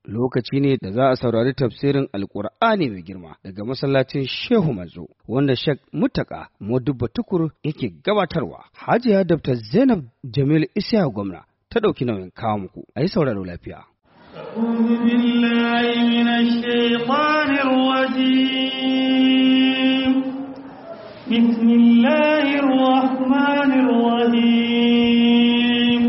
lokaci ne da za a saurari tafsirin alkur'ani mai girma daga masallacin shehu manzo wanda shek mutaka modubba tukur yake gabatarwa hajiya dr zainab jamil isya gwamna ta ɗauki nauyin kawo muku a yi sauraro lafiya أعوذ بالله من الشيطان الرجيم بسم الله الرحمن الرحيم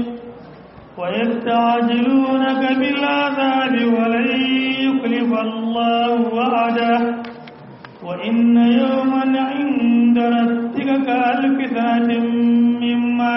ويستعجلونك بالعذاب ولن يخلف الله وعده وإن يوما عند ربك كألف سنة مما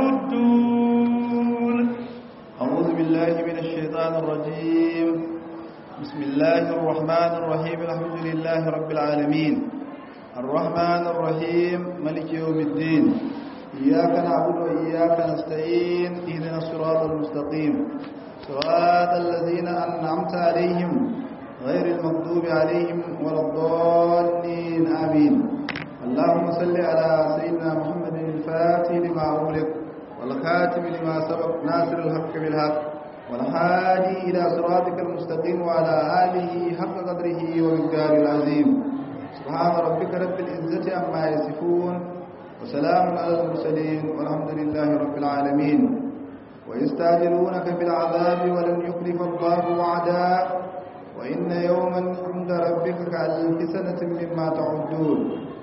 تعدون أعوذ بالله من الشيطان الرجيم بسم الله الرحمن الرحيم الحمد لله رب العالمين الرحمن الرحيم ملك يوم الدين إياك نعبد وإياك نستعين اهدنا الصراط المستقيم صراط الذين أنعمت عليهم غير المغضوب عليهم ولا الضالين آمين اللهم صل على سيدنا محمد الفاتح لما أغلق والخاتم لما سبق ناصر الحق بالحق والهادي إلى صراطك المستقيم وعلى آله حق قدره ومقداره العظيم سبحان ربك رب العزة عما يصفون وسلام على المرسلين والحمد لله رب العالمين ويستعجلونك بالعذاب ولن يخلف الله وعدا وإن يوما عند ربك كألف سنة مما تعدون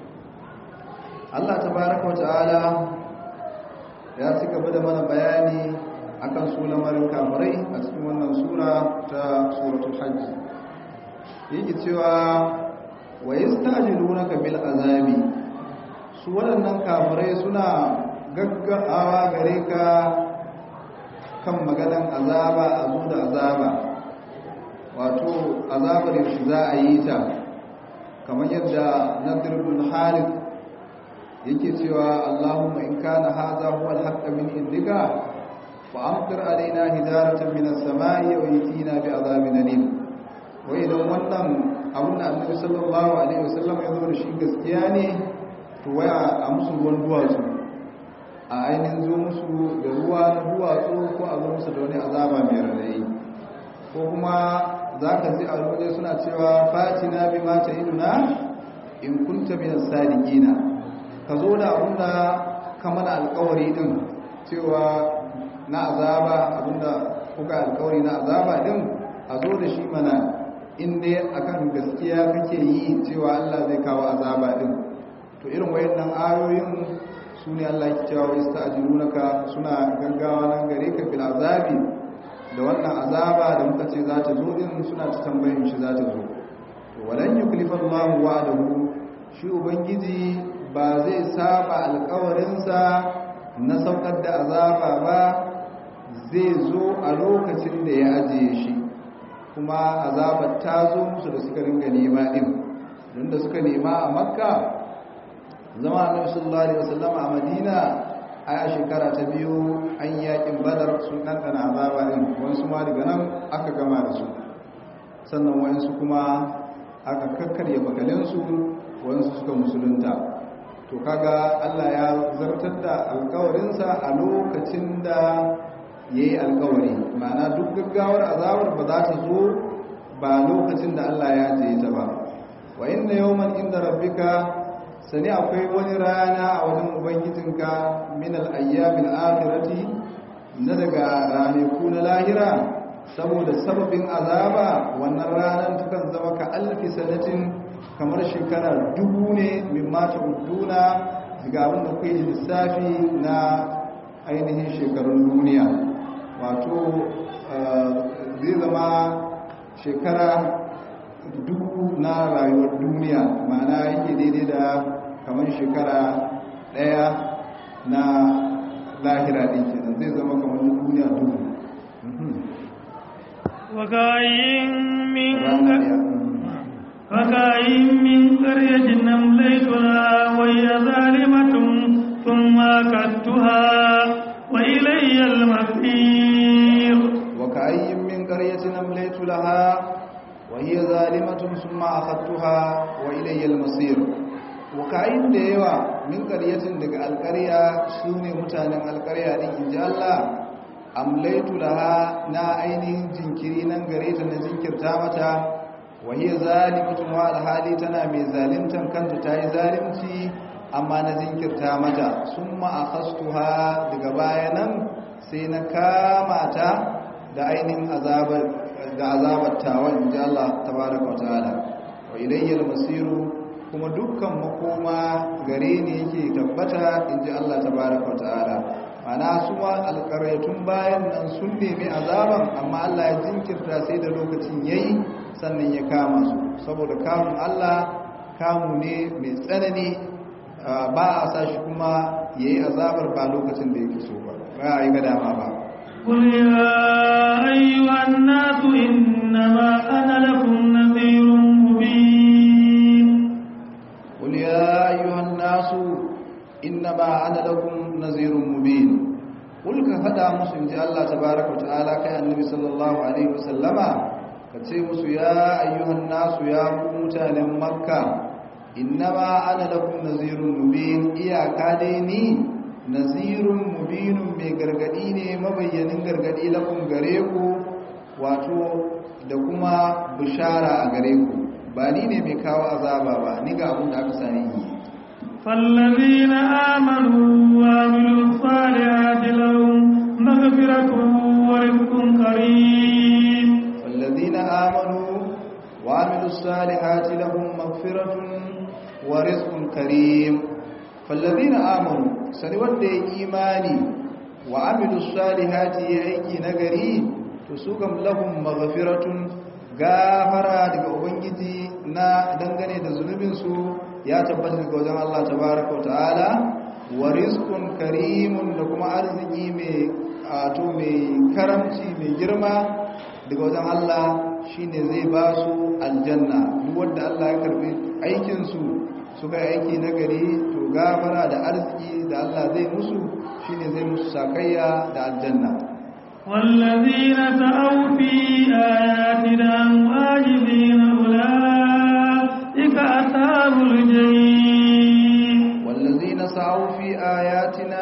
الله تبارك وتعالى ya ci gaba da mana bayani akan su lamarin kafirai a cikin wannan sura ta suratul hajj yake cewa wa yastajilunaka bil azabi su waɗannan kafirai suna gaggawa gare ka kan maganan azaba a zo da azaba wato azabar yaushe za a yi ta kamar yadda nadir bin harith yake cewa Allahumma in kana hadha huwa al-haqq min indika fa amtir alaina hidaratan min as-sama'i wa yatina bi azabin alim wa idan wannan abun da Annabi sallallahu alaihi wasallam ya zo da shi gaskiya ne to waya a musu ruwan duwatsu a ainihin zo musu da ruwa na duwatsu ko a zo musu da wani azaba mai radayi ko kuma zaka ji a waje suna cewa fatina bi ma ta'iduna in kunta min as-sadiqina ka zo da abinda ka mana alkawari din cewa na azaba abinda kuka alkawari na azaba din a zo da shi mana inda akan gaskiya kake yi cewa Allah zai kawo azaba din to irin wayannan ayoyin su ne Allah ke cewa yasta'jilunaka suna gaggawa nan gare ka bil azabi da wannan azaba da muka ce za ta zo din suna ta tambayin shi za ta zo to walan yuklifa Allahu wa'adahu shi ubangiji ba zai saba alkawarinsa na saukar da azaba ba zai zo a lokacin da ya ajiye shi kuma azabar ta zo musu da suka ringa nema din don da suka nema a makka zama annabi sallallahu alaihi wasallam a madina a shekara ta biyu an yakin badar sun ɗanɗana azaba din wasu ma daga nan aka gama da su sannan wayansu kuma aka kakkarya bakalinsu wayansu suka musulunta to kaga Allah ya zartar da alkawarinsa a lokacin da ya yi alkawari ma'ana duk gaggawar azabar ba za ta zo ba lokacin da Allah ya je ta ba wa inna yawman inda rabbika sani akwai wani rana a wajen ubangijinka min al-ayyamin akhirati na daga ranaku na lahira saboda sababin azaba wannan ranar tukan zama ka alfi sanatin kamar shekara dubu ne min mata uduna daga abin da kai lissafi na ainihin shekarun duniya wato zai zama shekara dubu na rayuwar duniya ma'ana yake daidai da kamar shekara daya na lahira ɗin kenan zai zama kamar duniya dubu وكاين من فكاين من قرية أمليت لها وهي ظالمة ثم أكدتها وإلي المصير وكأي من قرية أمليت لها وهي ظالمة ثم أخذتها وإلي المصير وكأي ديوا من قرية دق القرية سوني متانا القرية إن جاء الله amlaitu laha na ainihin jinkiri nan gare ta na jinkirta mata wa hiya zalimatun wa alhali tana mai zalimtan kanta ta yi zalimci amma na jinkirta mata summa akhastuha daga bayanan sai na kama ta da ainihin azabar da azabar tawa inji Allah tabaraka wa ta'ala wa ilayyal masiru kuma dukkan makoma gare ni yake tabbata inji Allah tabaraka wa ta'ala mana su ma alƙaryatun bayan nan sun nemi azaban amma Allah ya jinkirta sai da lokacin yayi sannan ya kama su saboda kamun Allah kamu ne mai tsanani ba a sa shi kuma yayi azabar ba lokacin da yake so ba ba yi ga dama ba قل يا أيها الناس إنما أنا لكم نذير مبين قل يا أيها الناس إنما أنا لكم نذير مبين قل كفدا مسلم جاء الله تبارك وتعالى كان النبي صلى الله عليه وسلم kace musu ya ayyuhan nasu ya ku mutanen makka innama ana lakum nazirun mubin iyaka dai ni nazirun mubinun mai gargadi ne mabayyanin gargadi lakum gare ku wato da kuma bishara a gare ku ba ni ne mai kawo azaba ba ni ga abin da aka sani yi فالذين آمنوا وعملوا الصالحات لهم مغفرة ورزق كريم والذين آمنوا وعملوا الصالحات لهم مغفرة ورزق كريم فالذين آمنوا سنود إيماني وعملوا الصالحات يأيكي نغري تسوكم لهم مغفرة gafara daga ubangiji na dangane da zunubinsu ya tabbata daga wajen Allah tabaraka wa ta'ala wa rizqun karimun da kuma arziki mai ato mai karamci mai girma daga wajen Allah shine zai ba su aljanna duk wanda Allah ya karbi aikin su suka yi aiki na gari to gafara da arziki da Allah zai musu shine zai musu sakayya da aljanna والذين سعوا في آياتنا معاجزين أولئك أصحاب الجحيم والذين سعوا في آياتنا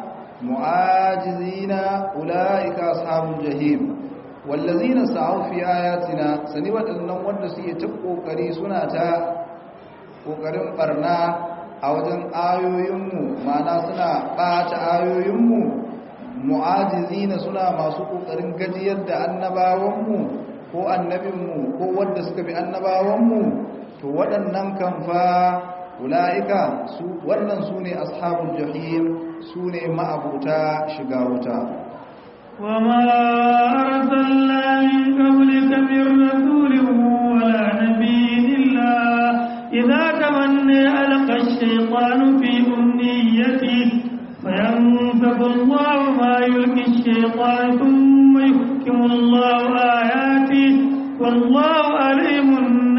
معاجزين أولئك أصحاب الجحيم والذين سعوا في آياتنا سني waɗannan wanda suke ta kokari suna ta kokarin barna a wajen ayoyinmu ma'ana suna ɓata ayoyinmu mu'ajizina suna masu kokarin gajiyar da annabawanmu ko annabinmu ko wanda suka bi annabawanmu to waɗannan kan fa ula'ika su wannan su ne ashabul jahim su ne ma'abuta shiga wuta وما أرسلنا من قبلك من رسول ولا نبي إلا إذا تمنى ألقى الشيطان في أمنيته فينسف الله ما يلقي الشيطان ثم يحكم الله آياته والله عليم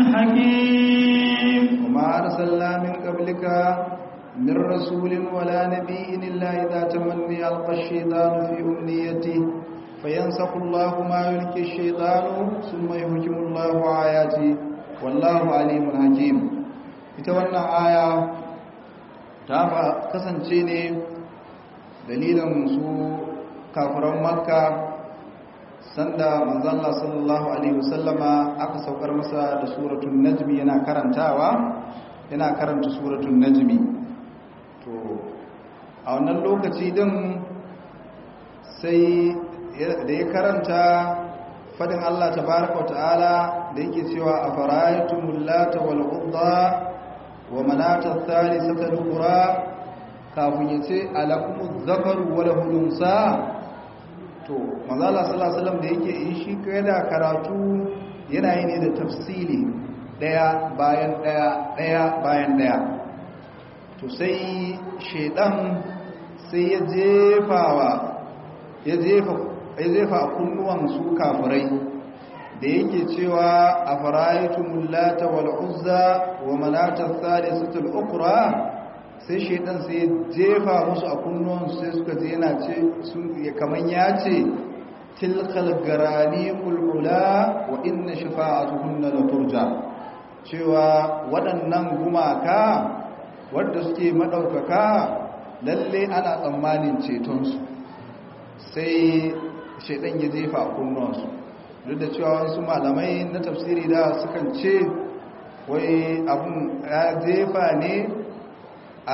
حكيم وما أرسلنا من قبلك من رسول ولا نبي إلا إذا تمني ألقى الشيطان في أمنيته فينسخ الله ما يلقي الشيطان ثم يحكم الله آياته والله عليم حكيم ita wannan aya ta kasance ne dalilin su kafiran makka sanda manzalla sallallahu alaihi wasallama aka saukar masa da suratul najmi yana karantawa yana karanta suratul najmi to a wannan lokaci din sai da ya karanta fadin Allah tabaraka ta'ala da yake cewa afara'aytumul lata wal uzza wa manata thalithata al-ukhra kafin yace alakumuz zakaru wa lahul unsa to manzala sallallahu alaihi wasallam da yake yi shi da karatu yana yi ne da tafsili daya bayan daya daya bayan daya to sai shedan sai ya jefawa ya jefa ya jefa kunnuwan su kafirai da yake cewa afara'aytumul lata wal uzza wa manata thalithatul ukhra sai shaidan sai jefa musu a kunnuwansu sai suka je yana ce kamar ya ce tilkal garani kulkula wa inna shafa'atuhunna la turja cewa waɗannan gumaka wadda suke maɗaukaka lalle ana tsammanin cetonsu sai shaidan ya jefa a kunnuwansu duk da cewa wasu malamai na tafsiri da sukan ce wai abun ya jefa ne a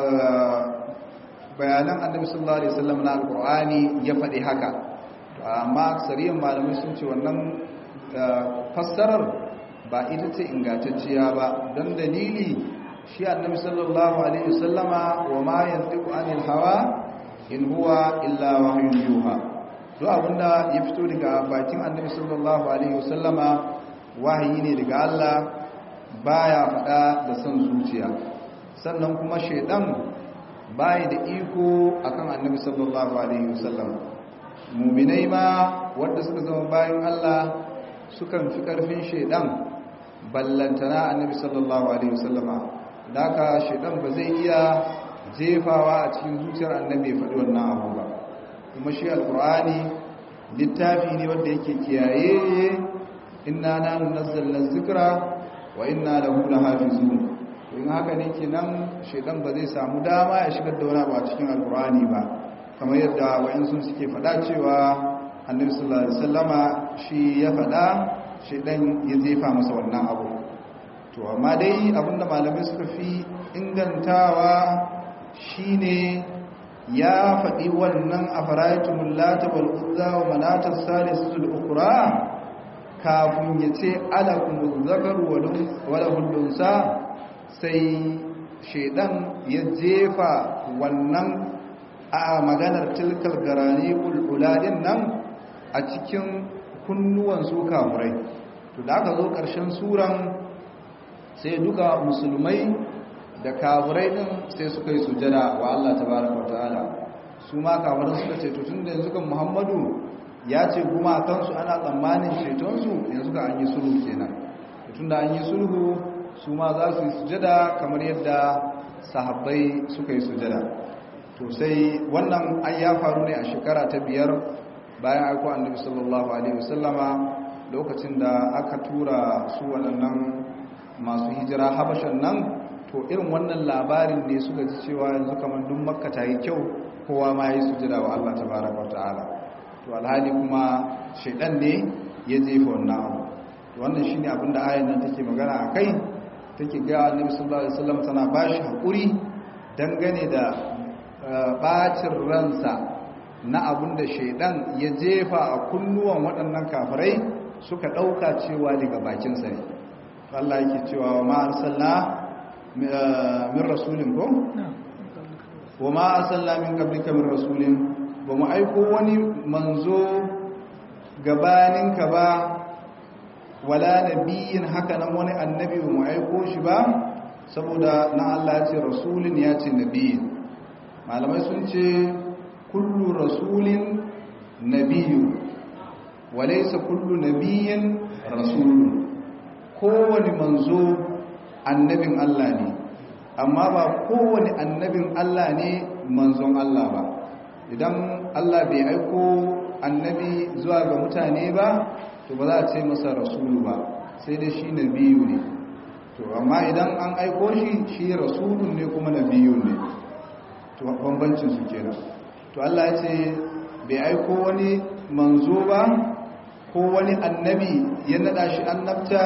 bayanan annabi sallallahu alaihi wasallam na alqur'ani ya faɗi haka amma aksariyan malamai sun ce wannan fassarar ba ita ce ingantacciya ba don dalili shi annabi sallallahu alaihi wasallama wa ma yantiqu anil hawa in huwa illa wahyun yuha duk abinda ya fito daga bakin annabi sallallahu alaihi wasallama wahayi ne daga Allah baya faɗa da son zuciya sannan kuma shaidan bai da iko akan annabi sallallahu alaihi wasallam muminai ma wanda suka zama bayan Allah sukan fi karfin shaidan ballantana annabi sallallahu alaihi wasallama daka shaidan ba zai iya jefawa a cikin zuciyar annabi faɗi wannan abu ba kuma shi alqur'ani littafi ne wanda yake kiyaye inna nahnu nazzalna dhikra wa inna lahu lahafizun in haka ne kenan shaidan ba zai samu dama ya shigar da wani abu a cikin alqur'ani ba kamar yadda wayansu suke faɗa cewa annabi sallallahu alaihi wasallama shi ya faɗa shaidan ya jefa masa wannan abu to amma dai abinda malamai suka fi ingantawa shine ya faɗi wannan a faraitumul lata wal uzza wa manatar salisul ukra kafin ya ce alakumul zakaru wa lahul sai shaidan ya jefa wannan a maganar tilkal garani ul'uladin nan a cikin kunnuwan su kamurai to da aka zo ƙarshen suran sai duka musulmai da kafirai din sai suka yi sujada wa Allah tabaraka ta'ala su ma kafirai suka ce to tunda yanzu kan Muhammadu ya ce kuma kansu ana tsammanin ceton su yanzu ka an yi sulhu kenan tunda an yi sulhu su ma za su yi sujada kamar yadda sahabbai suka yi sujada to sai wannan an ya faru ne a shekara ta biyar bayan aiko annabi sallallahu alaihi wasallama lokacin da aka tura su waɗannan masu hijira habashan nan to irin wannan labarin ne suka ji cewa yanzu kamar duk makka ta yi kyau kowa ma yi sujada wa Allah tabaraka ta'ala to alhali kuma shaidan ne ya jefa wannan abu to wannan shine abin da ayan nan take magana akai take ga annabi sallallahu alaihi wasallam tana bashi hakuri dangane da bacin ransa na abin da shaidan ya jefa a kunnuwan waɗannan kafirai suka ɗauka cewa daga bakinsa ne Allah yake cewa wa ma arsalna min rasulin ko wa ma arsalna min qablika min rasulin ba mu aiko wani manzo gabaninka ba wala nabiyin haka nan wani annabi ba mu aiko shi ba saboda na Allah ya ce rasulin ya ce nabiyin malamai sun ce kullu rasulin nabiyu walaysa kullu nabiyin rasulun kowane manzo annabin Allah ne amma ba kowane annabin Allah ne manzon Allah ba idan Allah bai aiko annabi zuwa ga mutane ba to ba za a ce masa rasulu ba sai dai shi nabiyu ne to amma idan an aiko shi shi rasulun ne kuma nabiyu ne to bambancin su kenan to Allah ya ce bai aiko wani manzo ba ko wani annabi ya nada shi annabta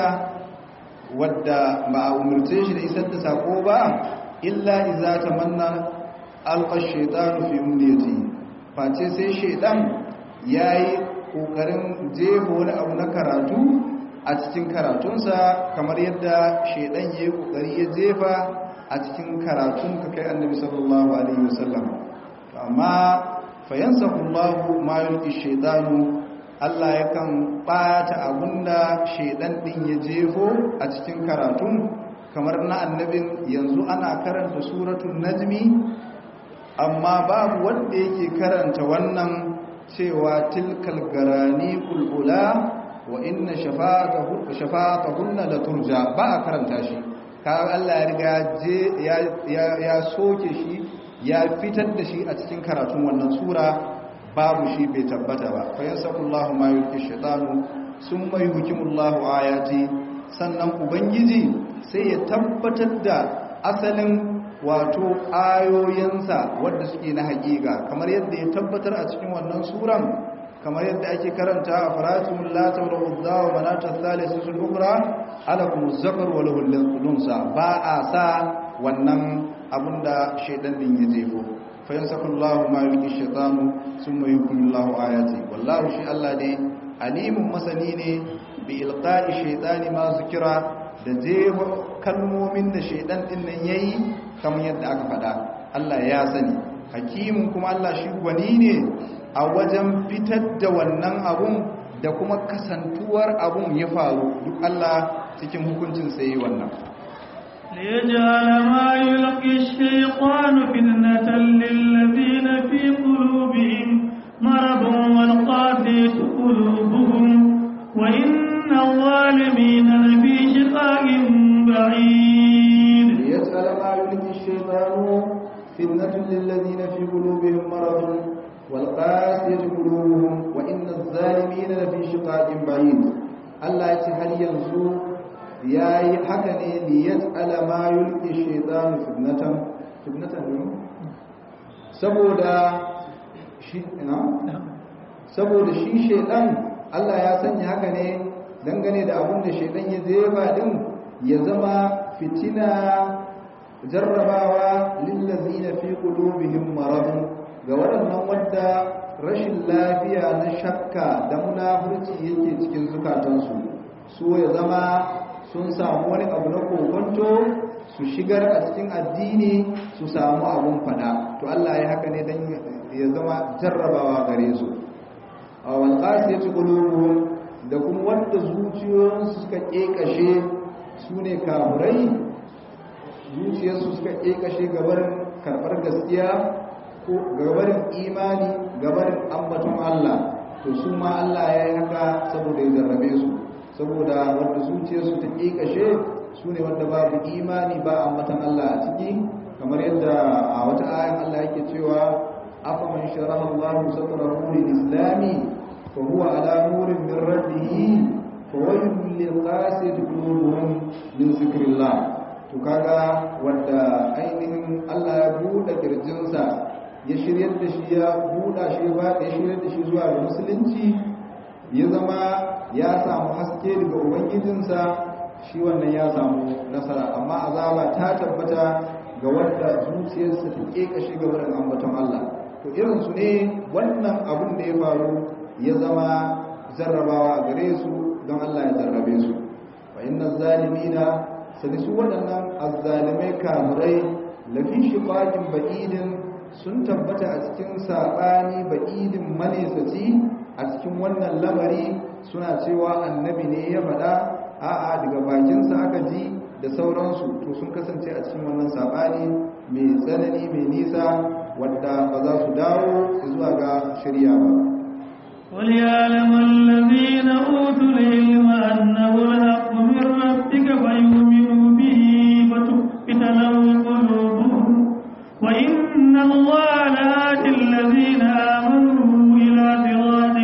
wadda ba a umarce shi da isar da sako ba illa iza tamanna alqa shaytanu fi umniyati face sai shaytan yayi kokarin jefa wani abu na karatu a cikin karatunsa kamar yadda shaytan yayi kokari ya jefa a cikin karatun ka kai annabi sallallahu alaihi wasallam amma fayansahu Allahu ma yulqi shaytanu Allah yakan ɓata abinda shaidan ɗin ya jefo a cikin karatun kamar na annabin yanzu ana karanta suratun najmi amma babu wanda yake karanta wannan cewa tilkal garani kulkula wa inna shafa'atahunna la turja ba a karanta shi kaga Allah ya riga ya soke shi ya fitar da shi a cikin karatun wannan sura babu shi bai tabbata ba fa yasakullahu ma yulki shaytanu summa yuhkimullahu ayati sannan ubangiji sai ya tabbatar da asalin wato ayoyinsa wanda suke na hakika kamar yadda ya tabbatar a cikin wannan suran kamar yadda ake karanta a faratumul lata wal uzza wa manata thalithatul ukhra alakum zakar wa lahul unsa ba a sa wannan abinda shaydan din ya jefo fa yansakullahu ma yulqi shaytanu thumma yukumillahu ayati wallahu shi Allah dai alimun masani ne bi ilqa'i shaytani ma zikira da jeho kalmomin da shaydan din nan yayi kamar yadda aka faɗa Allah ya sani hakimin kuma Allah shi gwani ne a wajen fitar da wannan abun da kuma kasantuwar abun ya faru duk Allah cikin hukuncin sai wannan ليجعل ما يلقي الشيطان فتنة للذين في قلوبهم مرض والقاسية قلوبهم وإن الظالمين لفي شقاق بعيد ليجعل ما يلقي الشيطان فتنة للذين في قلوبهم مرض والقاسية قلوبهم وإن الظالمين لفي شقاق بعيد الله يتحل ينزو يا حكني ليجعل ما يلقي الشيطان فتنة فتنة saboda shi ina saboda shi shedan Allah ya sanya haka ne dangane da abin da shedan ya jefa din ya zama fitina jarrabawa lillazina fi qulubihim maradun ga waɗannan wadda rashin lafiya na shakka da munafurci yake cikin zukatansu su ya zama sun samu wani abu na kokonto su shigar a cikin addini su samu abun fada to Allah ya haka ne dan ya zama jarrabawa gare su a wal qasiyatu qulubuhum da kuma wanda zuciyoyinsu suka kekashe su ne kafurai zuciyarsu suka ƙeƙashe gabarin karɓar gaskiya ko gabarin imani gabarin ambaton Allah to su ma Allah ya yi haka saboda ya jarrabe su saboda wanda zuciyarsu ta ƙeƙashe su ne wanda babu imani ba ambaton Allah a ciki kamar yadda a wata ayan Allah yake cewa afa man sharaha Allah satrahu lil islami fa huwa ala nurin min rabbih fa waylun lil qasid qulubuhum min zikrillah to kaga wanda ainihin Allah ya buɗe kirjinsa ya shiryar da shi ya buɗa shi ba ya shiryar da shi zuwa ga musulunci ya zama ya samu haske daga ubangijinsa shi wannan ya samu nasara amma azaba ta tabbata ga wanda zuciyarsa ta kekashe ga wurin ambaton Allah to irin su ne wannan abun da ya faru ya zama jarrabawa gare su don Allah ya jarrabe su fa inna zalimina sani su waɗannan azzalimai kamurai lafi shiƙaƙin ba'idin sun tabbata a cikin saɓani ba'idin manesaci a cikin wannan lamari suna cewa annabi ne ya faɗa a'a daga bakinsa aka ji da sauransu to sun kasance a cikin wannan saɓani mai tsanani mai nisa wadda ba za su dawo zuwa ga shirya ba وليعلم الذين أوتوا العلم أنه الحق من ربك فيؤمنوا به فتخبت له قلوبهم وإن الله لهادي الذين آمنوا إلى صراط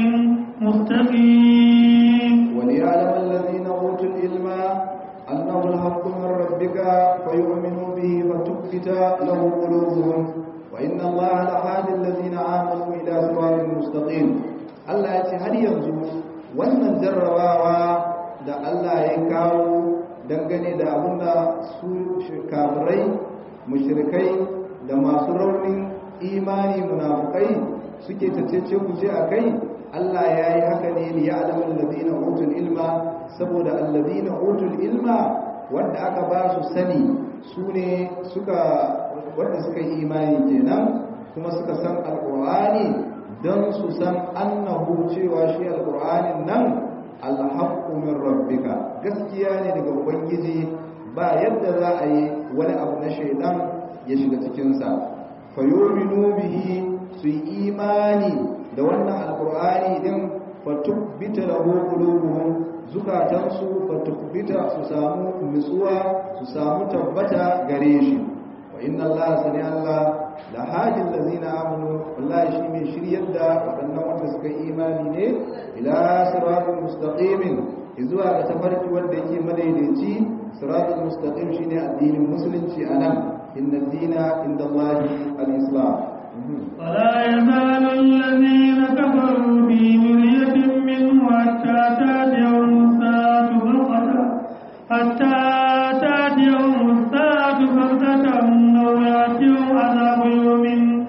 مستقيم وليعلم الذين أوتوا العلم أنه الحق من ربك فيؤمنوا به فتخبت له قلوبهم وإن الله لهادي الذين آمنوا إلى صراط مستقيم Allah ya ce har yanzu wannan jarrabawa da Allah ya kawo dangane da abinda su kafirai mushrikai da masu raunin imani munafukai suke tattace kuje a kai Allah ya yi haka ne liya alamun ladina utul ilma saboda alladina utul ilma wanda aka ba su sani su ne suka wanda suka yi imani kenan kuma suka san alqur'ani don su san annahu cewa shi alƙur'anin nan alhaqqu min rabbika gaskiya ne daga ubangiji ba yadda za a yi wani abu na shaidan ya shiga cikinsa fayominu bihi su yi imani da wannan alƙur'ani din fatubbita lahu qulubuhum zukatansu fatubbita su samu nutsuwa su samu tabbata gare shi wa inna allaha sani allah la hajin lazina amanu wallahi shi mai shiryar da waɗannan wanda suka yi imani ne ila siratul mustaqimin zuwa ga tafarki wanda yake madaidaici siratul mustaqim shine addinin musulunci anan inna dina inda Allahi al-islam ولا يزال الذين كفروا في مرية منه حتى تاتيهم الساعة بغتة حتى تاتيهم الساعة بغتة أو يأتيهم عذاب يوم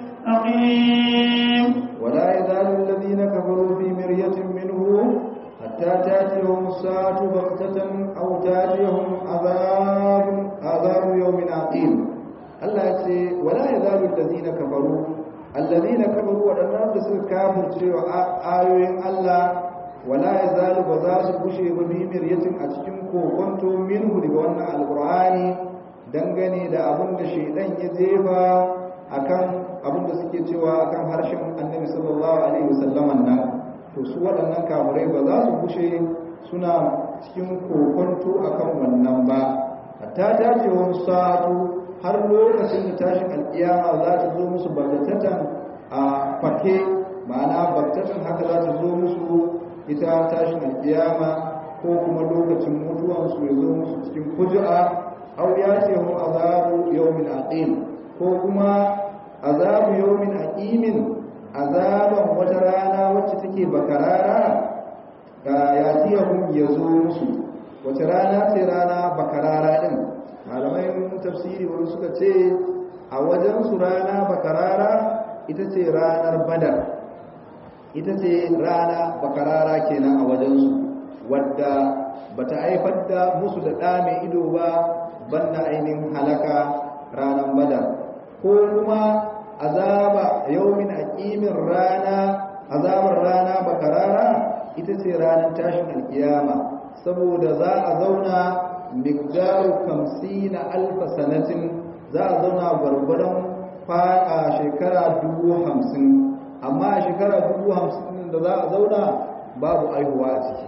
أقيم ولا يزال الذين كفروا في مرية منه حتى تاتيهم الساعة بغتة أو تاتيهم عذاب عذاب يوم عقيم الله يقول ولا يزال الذين كفروا الذين كفروا waɗannan da suka kafirce wa ayoyin Allah wala yazalu ba za su bushe ba bi miryatin a cikin kokonto minhu daga wannan alqur'ani dangane da abin da shaydan ya jefa akan abin da suke cewa akan harshen annabi sallallahu alaihi wasallaman nan to su waɗannan kamurai ba za su bushe suna cikin kokonto akan wannan ba hatta ta ce wani sa'atu har lokacin da tashin alkiyama za ta zo musu bagatatan a fake ma'ana bagatatan haka za ta zo musu ita tashin alkiyama ko kuma lokacin mutuwansu ya zo musu cikin kuju'a au ya ce mu azabu yawmin aqim ko kuma azabu yawmin aqimin azaban wata rana wacce take bakarara ga yatiyahum yazo musu wata rana ce rana bakarara din malamai tafsiri wani suka ce a wajen su rana bakarara ita ce ranar badar ita ce rana bakarara kenan a wajen su wadda bata haifar da musu da ɗa mai ido ba banda ainihin halaka ranar badar ko kuma azaba yaumin aqimin rana azabar rana bakarara ita ce ranar tashin alkiyama saboda za a zauna miqdaru 50 alf sanatin za a zauna gwargwadon fa'a shekara 50 amma a shekara 50 da za a zauna babu aihuwa a ciki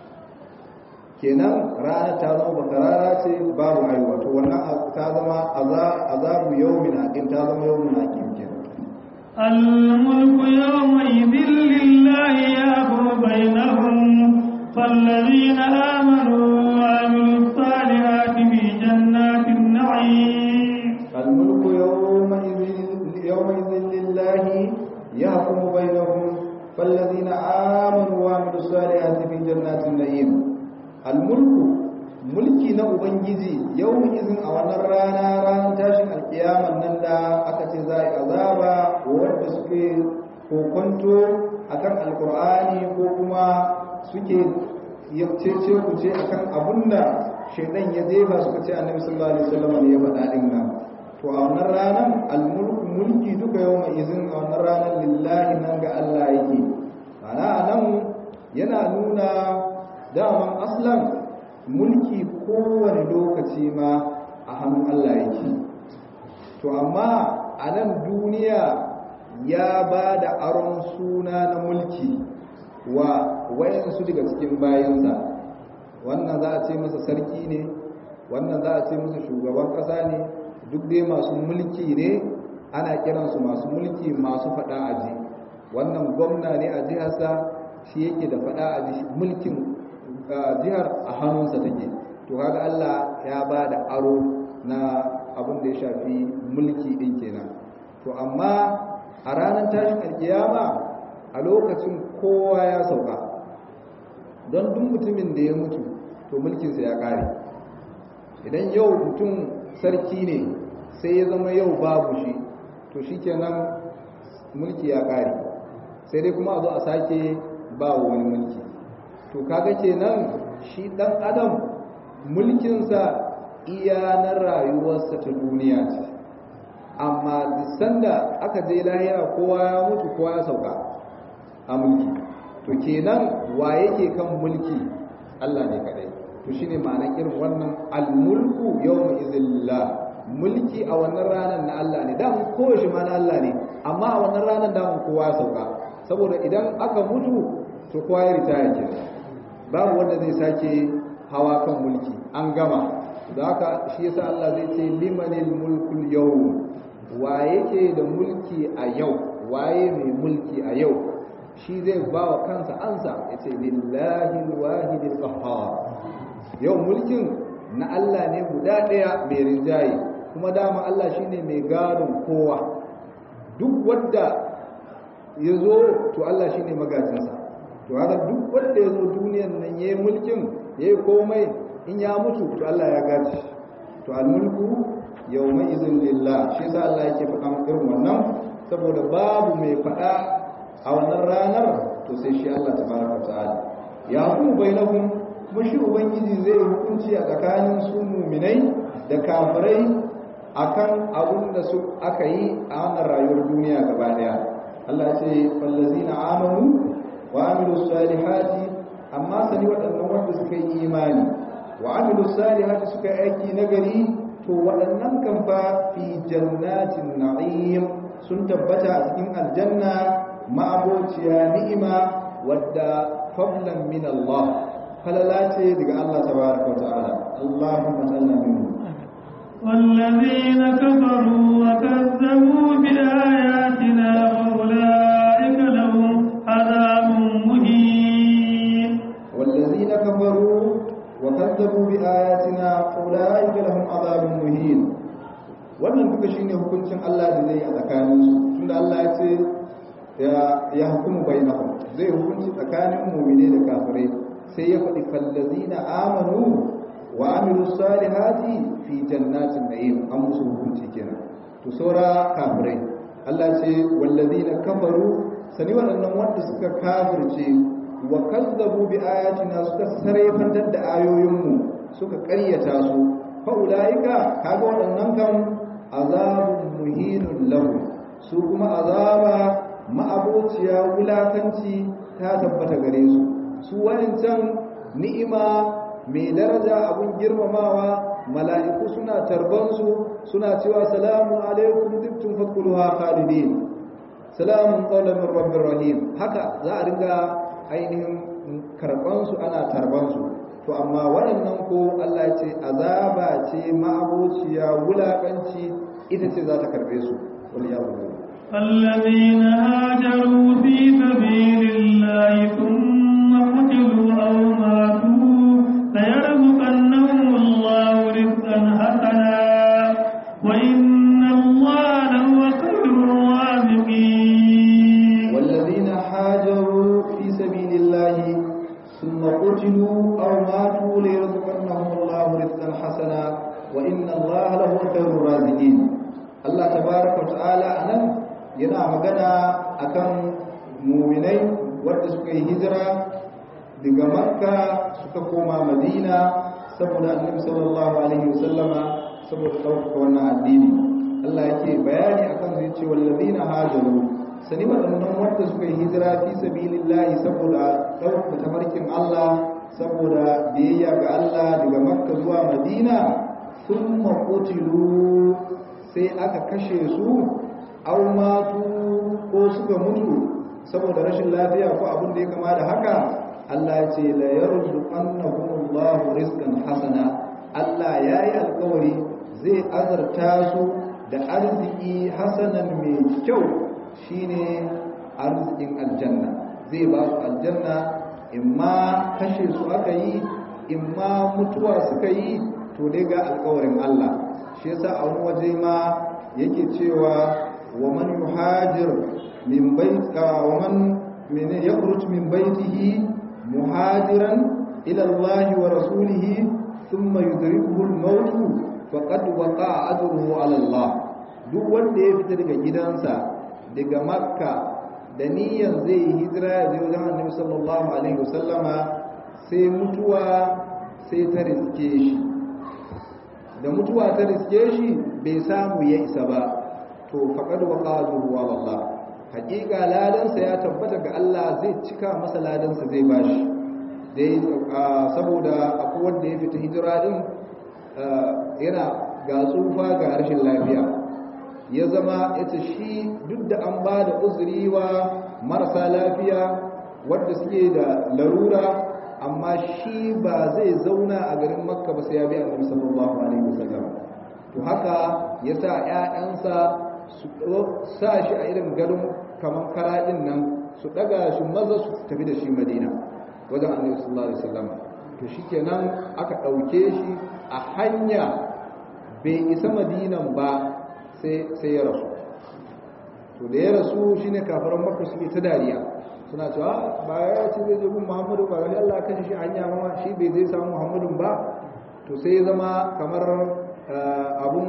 kenan ranar ta zama bakarara ce babu aihuwa to wannan ta zama azabu yawmin aqim ta zama yawmin aqim kenan الملك يومئذ لله يحكم بينهم فالذين آمنوا وعملوا الصالحات في جنات النعيم الملك يومئذ يومئذ لله يحكم بينهم فالذين آمنوا وعملوا الصالحات في جنات النعيم الملك mulki na ubangiji yau izin a wannan rana ranar tashin alkiyaman nan da aka ce za a yi azaba wanda suke kokonto akan alkur'ani ko kuma suke cece ku ce akan abinda shaidan ya jefa suka ce annabi sallallahu alaihi wasallam ne ya faɗa din nan to a wannan ranar almulku mulki duka yau mai izin a wannan ranar lillahi nan ga Allah yake ana nan yana nuna daman aslan mulki kowane lokaci ma a hannun Allah yake to amma a nan duniya ya ba da aron suna na mulki wa wayansu daga cikin bayansa wannan za a ce masa sarki ne wannan za a ce masa shugaban ƙasa ne duk dai masu mulki ne ana kiransu masu mulki masu faɗa aji wannan gwamna ne a jiharsa shi yake da faɗa aji mulkin jihar a hannunsa take to kaga Allah ya ba da aro na abin da ya shafi mulki din kenan to amma a ranar tashin alkiyama a lokacin kowa ya sauka don duk mutumin da ya mutu to mulkinsa ya kare idan yau mutum sarki ne sai ya zama yau babu shi to shikenan mulki ya kare sai dai kuma a zo a sake ba wani mulki to kaga kenan shi dan adam mulkinsa iya na rayuwarsa ta duniya ce amma sanda aka je lahira kowa ya mutu kowa ya sauka a mulki to kenan wa yake kan mulki Allah ne kadai to shine ma'anar irin wannan al-mulku yawma izillah mulki a wannan ranar na Allah ne dan kowace ma na Allah ne amma a wannan ranar da kowa ya sauka saboda idan aka mutu to kowa ya ritaya kenan babu wanda zai sake hawa kan mulki an gama da haka shi yasa Allah zai ce limanil mulkul yawm wa yake da mulki a yau waye mai mulki a yau shi zai ba wa kansa ansa ya ce lillahi alwahidil qahhar yau mulkin na Allah ne guda ɗaya mai rinjaye kuma dama Allah shine mai gadon kowa duk wanda ya zo to Allah shi ne magajinsa to haka duk wanda ya zo duniyan nan ya yi mulkin ya yi komai in ya mutu to Allah ya gaji to almulku yau mai izin lillah shi sa Allah yake faɗa irin wannan saboda babu mai faɗa a wannan ranar to sai shi Allah tabaraka ta'ala ya hukumu bainahum kuma shi ubangiji zai hukunci a tsakanin su muminai da kafirai akan abin da su aka yi a wannan rayuwar duniya gaba daya Allah ya ce fallazina amanu wa amilu salihati amma sani waɗannan wanda suka yi imani wa amilu salihati suka yi aiki nagari to waɗannan kan fa fi jannatin na'im sun tabbata a cikin aljanna ma'abociya ni'ima wadda fadlan min Allah falala ce daga Allah tabaraka wa ta'ala Allahumma salli minhu والذين كفروا وكذبوا بآياتنا أولئك لهم عذاب مهين والذين كفروا وكذبوا بآياتنا أولئك لهم عذاب مهين wannan duka shine hukuncin Allah da zai yi a tsakaninsu tunda Allah ya ce ya hukumu bainahum zai hukunci tsakanin mu'mine da kafirai sai ya faɗi fallazina amanu wa amilu salihati fi jannatin na'im an musu hukunci kenan to saura kafirai Allah ce wallazina kafaru sani waɗannan wanda suka kafirce wa kazzabu bi ayatina suka sarrafantar da ayoyinmu suka ƙaryata su fa ulaika kaga waɗannan kan azabun muhinun lahu su kuma azaba ma'abociya wulakanci ta tabbata gare su su wayancan ni'ima mai daraja abun girmamawa mala'iku suna tarbansu suna cewa salamu alaikum tibtum fadkhuluha khalidin salamun qawlan min rabbir rahim haka za a riga ainihin karbansu ana tarbansu to amma waɗannan ko Allah ya ce azaba ce ma'abociya wulakanci ita ce za ta karbe su wal ya'budu الذين هاجروا في سبيل الله ثم قتلوا أو ماتوا ليرزقنهم الله رزقا حسنا وإن الله لهو خير الرازقين والذين هاجروا في سبيل الله ثم قتلوا أو ماتوا ليرزقنهم الله رزقا حسنا وإن الله لهو خير الرازقين الله تبارك وتعالى أنا yana magana akan muminai wadda suka yi hijira daga makka suka koma madina saboda annabi sallallahu alaihi wasallama saboda ɗaukaka wannan addini Allah yake bayani akan zai ce wallazina hajaru sani waɗannan wadda suka yi hijira fi sabilillahi saboda ɗaukaka tafarkin Allah saboda biyayya ga Allah daga makka zuwa madina sun qutilu sai aka kashe su aw matu ko suka mutu saboda rashin lafiya ko abin da ya kama da haka Allah ya ce la yarzuqannahumullahu rizqan hasana Allah yayi alƙawari zai azarta su da arziki hasanan mai kyau shine arzikin aljanna zai ba su aljanna imma kashe su aka yi imma mutuwa suka yi to dai ga alƙawarin Allah shi yasa a wani waje ma yake cewa ومن يهاجر من بيت ومن من يخرج من بيته مهاجرا إلى الله ورسوله ثم يدركه الموت فقد وقع أجره على الله duk wanda ya fita daga gidansa daga makka da niyyar zai yi hijira ya je wajen annabi sallallahu alaihi wasallama sai mutuwa sai ta riske shi da mutuwa ta riske shi bai samu ya isa ba to faqad waqaduhu ala Allah hakika ladansa ya tabbata ga Allah zai cika masa ladansa zai bashi dai saboda akwai wanda ya fita hijira din yana ga tsufa ga rashin lafiya ya zama ita shi duk da an ba da uzuri wa marasa lafiya wadda suke da larura amma shi ba zai zauna a garin makka ba sai ya bi annabi sallallahu alaihi wasallam to haka yasa ƴaƴansa su sa shi a irin gadon kamar karaɗin nan su ɗaga shi maza su tafi da shi madina wajen annabi sallallahu alaihi wasallam to shikenan aka ɗauke shi a hanya bai isa madinan ba sai sai ya rasu to da ya rasu shine kafiran makka suke ta dariya suna cewa ba ya ce zai je gun muhammadu ba ga Allah kan shi hanya ma shi bai zai samu muhammadun ba to sai ya zama kamar abun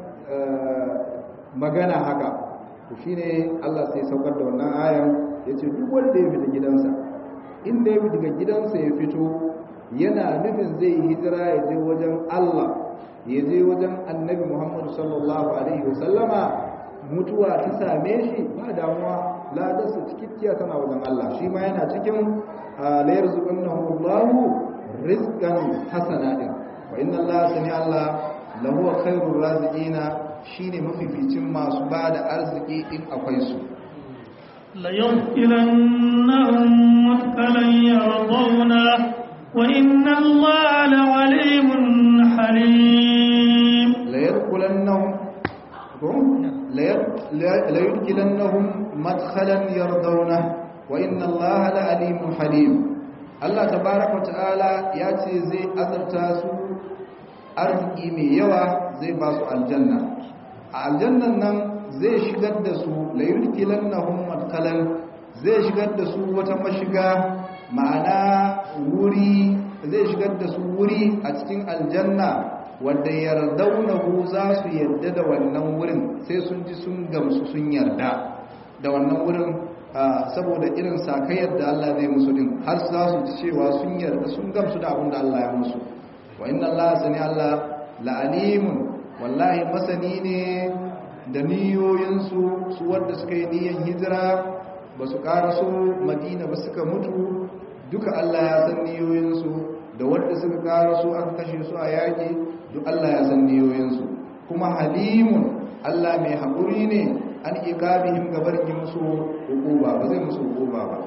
magana haka to shine Allah sai saukar da wannan ayan yace duk wanda ya fita gidansa inda ya fita gidansa ya fito yana nufin zai yi hijira ya je wajen Allah ya je wajen Annabi Muhammad sallallahu alaihi wasallama mutuwa ta same shi ba damuwa ladarsa cikakkiya tana wajen Allah shi ma yana cikin la yarzuqannahu Allahu rizqan hasana din wa inna Allah sami Allah lahu khairur raziqina shine mafificin masu bada arziki in akwai su la yusqilannahum mutqalan yardawna wa inna Allah la'alimun halim la yarkulannahum la yudkilannahum madkhalan yardawna wa inna Allah la'alimun halim Allah tabaraka ta'ala ya ce zai azarta su arziki mai yawa zai ba su aljanna a aljannan nan zai shigar da su layurkilannahum madkalan zai shigar da su wata mashiga ma'ana wuri zai shigar da su wuri a cikin aljanna wanda yardaunahu za su yarda da wannan wurin sai sun ji sun gamsu sun yarda da wannan wurin saboda irin sakayyar da Allah zai musu din har za su ji cewa sun yarda sun gamsu da abin da Allah ya musu wa inna Allah sani Allah la'alimun wallahi masani ne da niyoyinsu su wanda suka yi niyan hijira ba su karaso madina ba suka mutu duka Allah ya san niyoyinsu da wanda suka karaso aka kashe su a yaƙi duk Allah ya san niyoyinsu kuma halimun Allah mai haƙuri ne an iqabihim gabar ki musu hukuma ba zai musu hukuma ba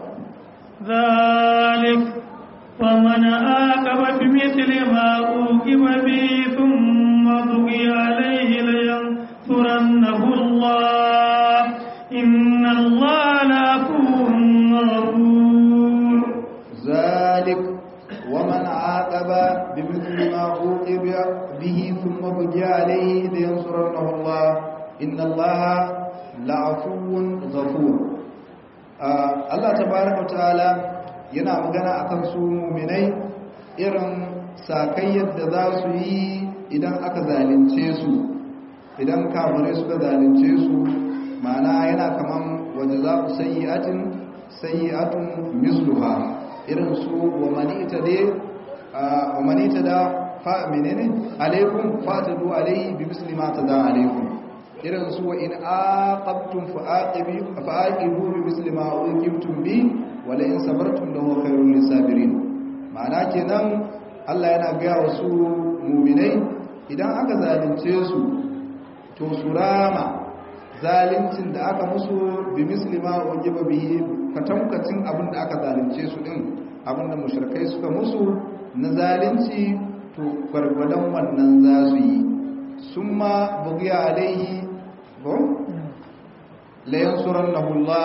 ذلك ومن آكب بمثل ما أوكب به ثم بغي عليه لينصرنه الله إن الله لعفو غفور ذلك ومن عاقب بمثل ما عوقب به ثم بغي عليه لينصرنه الله إن الله لعفو غفور Allah tabaraka ta'ala yana magana akan su mu'minai irin sakayyar da za su yi idan aka zalunce su idan kafirai suka zalunce su ma'ana yana kaman waje za ku sayyi'atin sayyi'atun misluha irin su wa manita da wa manita da fa menene alaikum fatadu alaihi bi misli ma tada alaikum irin su wa in aqabtum fa'aqibu fa'aqibu bi misli ma uqibtum bi wa la in sabartum lahu khairul lisabirin ma'ana kenan Allah yana ga wasu mu'minai idan aka zalunce su to surama zalincin da aka musu bi misli ma uqiba bihi katamkacin abin da aka zalunce su din abin da mushrikai suka musu na zalunci to gwargwadon wannan za su yi summa bugiya alaihi ko layan suran nahullah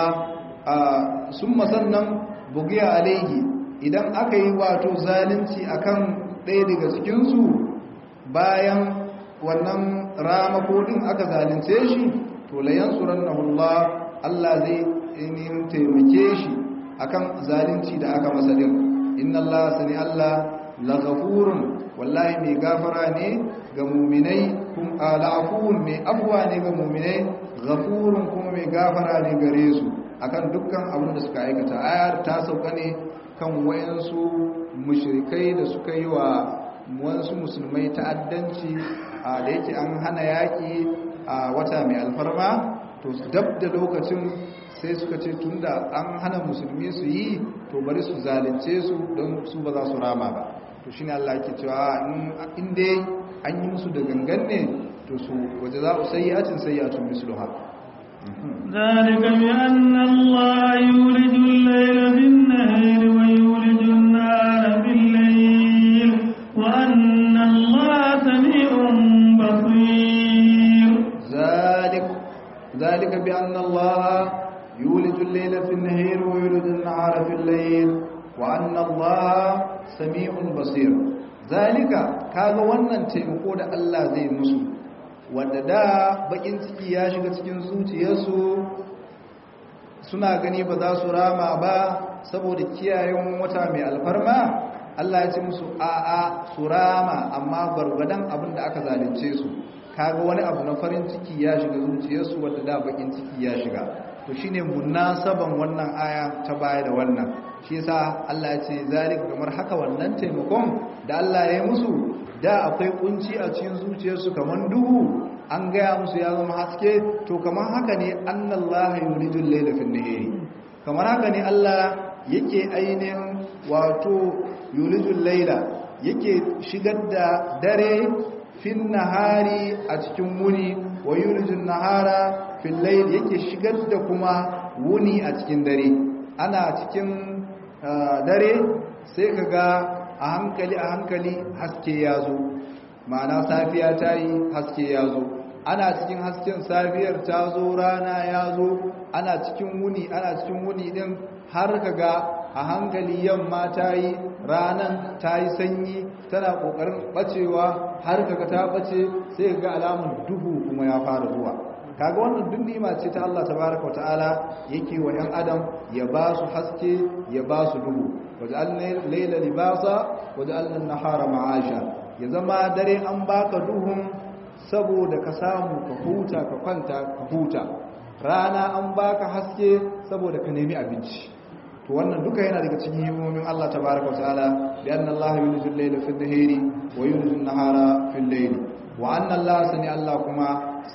sun sannan bugiya alaihi idan aka yi wato zalunci akan ɗaya daga cikinsu bayan wannan ramakodin aka zalunce shi to layan suran nahullah Allah zai inin taimake shi akan zalunci da aka masa din inna Allah sani Allah laghafurun wallahi mai gafara ne ga muminai kun al'afun mai afwa ne ga muminai ghafurun kuma mai gafara ne gare su akan dukkan abin da suka aikata ayar ta sauka ne kan wayansu mushrikai da suka yi wa wasu musulmai ta'addanci a da yake an hana yaki a wata mai alfarma to dab da lokacin sai suka ce tunda an hana musulmi su yi to bari su zalunce su don su ba za su rama ba to shine Allah yake cewa in dai an yi musu da gangan ne to su waje za su sayyatin sayyatun misluha ذلك بأن الله يولج الليل في النهار ويولج النهار في الليل وأن الله سميع بصير ذلك ذلك بأن الله يولج الليل في النهار ويولج النهار في الليل وأن الله sami'un basir zalika kaga wannan taimako da Allah zai musu wanda da bakin ciki ya shiga cikin zuciyarsu suna gani ba za su rama ba saboda kiyayen wata mai alfarma Allah ya ce musu a'a su rama amma gwargwadon abin da aka zalunce su kaga wani abu na farin ciki ya shiga zuciyarsu wadda da bakin ciki ya shiga to shine munasaban wannan aya ta baya da wannan shi yasa Allah ya ce zalika kamar haka wannan taimakon da Allah ya yi musu da akwai kunci a cikin zuciyarsu kamar duhu an gaya musu ya zama haske to kamar haka ne annallaha yulijul layla fil nahari kamar haka ne Allah yake ainihin wato yulijul layla yake shigar da dare fin nahari a cikin wuni wa yulijul nahara fil layl yake shigar da kuma wuni a cikin dare ana cikin dare sai kaga a hankali a hankali haske ya zo ma'ana safiya ta yi haske ya zo ana cikin hasken safiyar ta zo rana ya zo ana cikin wuni ana cikin wuni din har kaga a hankali yamma ta yi ranan ta yi sanyi tana kokarin bacewa har kaga ta bace sai ga alamun duhu kuma ya fara zuwa kaga wannan duk ni'ima ce ta Allah tabaaraka ta'ala yake wa yan adam ya ba su haske ya ba su duhu waja'alna layla libasa waja'alna an-nahara ma'asha ya zama dare an baka duhun saboda ka samu ka huta ka kwanta ka huta rana an baka haske saboda ka nemi abinci to wannan duka yana daga cikin himomin Allah tabaaraka ta'ala bi anna Allah yulijul layla fil nahari wa yulijul nahara fil layli wa anna Allah sani Allah kuma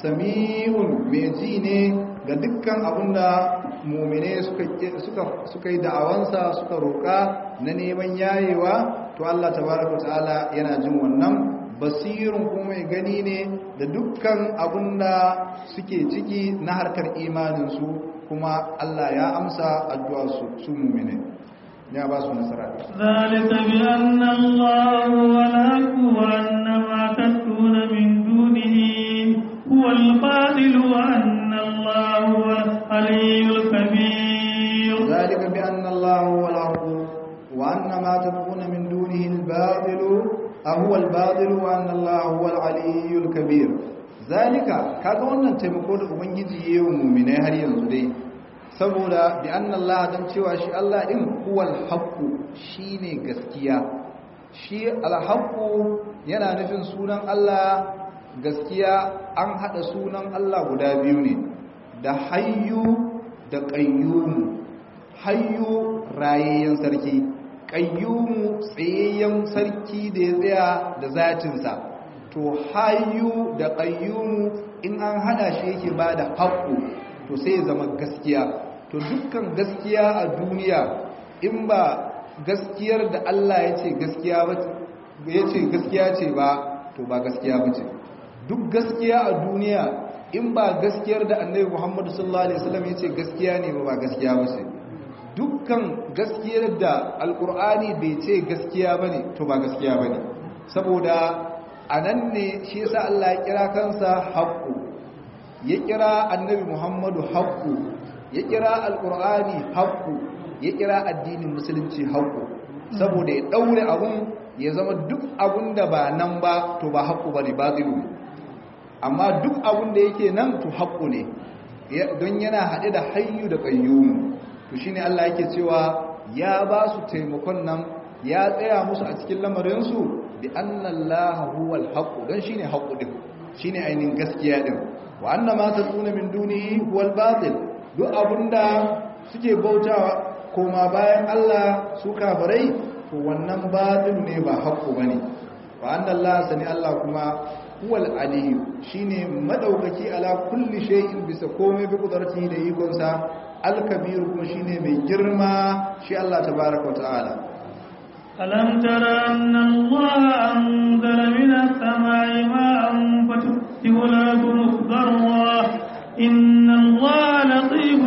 sami'un mai ji ne ga dukkan abinda mumine suka yi da'awansa suka roƙa na neman yayewa to Allah tabaraka ta'ala yana jin wannan basirun kuma mai gani ne da dukkan abinda suke ciki na harkar imaninsu kuma Allah ya amsa addu'a su su mumine ya ba su nasara ذلك بأن الله ولك وأن ما تدعون من دونه هو الباطل وأن الله هو العلي الكبير ذلك بأن الله هو الحق وأن ما تدعون من دونه الباطل هو الباطل وأن الله هو العلي الكبير ذلك kaga wannan taimako da ubangiji yayi wa mu'minai har yanzu dai saboda bi anna Allah dan cewa shi Allah din huwal haqqu shine gaskiya shi al-haqqu yana nufin sunan Allah gaskiya an hada sunan Allah guda biyu ne da hayyu da qayyum hayyu rayayyen sarki qayyum tsayayyen sarki da ya tsaya da zatinsa to hayyu da qayyum in an hada shi yake bada haqqu to sai ya zama gaskiya to dukkan gaskiya a duniya in ba gaskiyar da Allah ya ce gaskiya ba ya ce gaskiya ce ba to ba gaskiya ba ce duk gaskiya a duniya in ba gaskiyar da annabi Muhammadu sallallahu alaihi wasallam ya ce gaskiya ne ba ba gaskiya ba ce dukkan gaskiyar da alkur'ani bai ce gaskiya bane to ba gaskiya bane saboda anan ne shi yasa Allah ya kira kansa haqqu ya kira annabi Muhammadu haqqu ya kira alkur'ani haqqu ya kira addinin musulunci haqqu saboda ya daure abun ya zama duk abun da ba nan ba to ba haqqu bane batilu amma duk abun da yake nan to haqqu ne don yana haɗe da hayyu da qayyum to shine Allah yake cewa ya ba su taimakon nan ya tsaya musu a cikin lamarinsu bi anna Allah huwal haqq dan shine haqqu din shine ainihin gaskiya din wa anna ma tasuna min dunihi huwal batil duk abunda suke bautawa koma bayan Allah su kafirai to wannan batil ne ba haqqu bane wa anna Allah sani Allah kuma huwal aliyu shine madaukaki ala kulli shay'in bisa komai bi kudratihi da ikonsa alkabiru kuma shine mai girma shi Allah tabaraka wa ta'ala ألم تر أن الله أنزل من السماء ماء فتفتح الأرض مخضرا إن الله لطيف